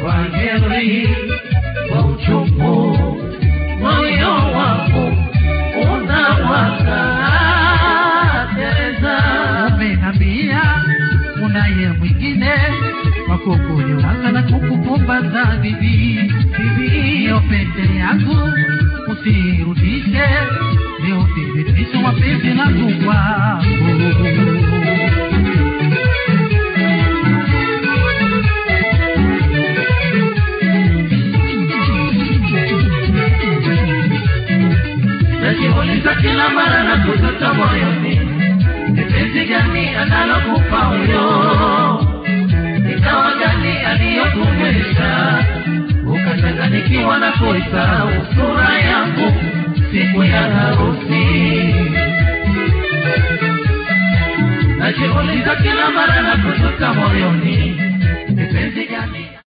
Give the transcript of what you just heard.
kwa heri kwa uchungu moyo wangu unawaka Teresa umenambia unaye mwingine wakukuliwaza na kukupumbaza bibi bibi hiyo pete yangu usirudishe ni uthibitisho wa penzi langu kwako najiuliza kila mara na kuzuta moyoni ni penzi gani analokupa huyo ikawa gani aliyokumwesha ukachanganikiwa na kuisahau sura yangu siku ya harusi najiuliza kila mara na kuzuta moyoni ni penzi gani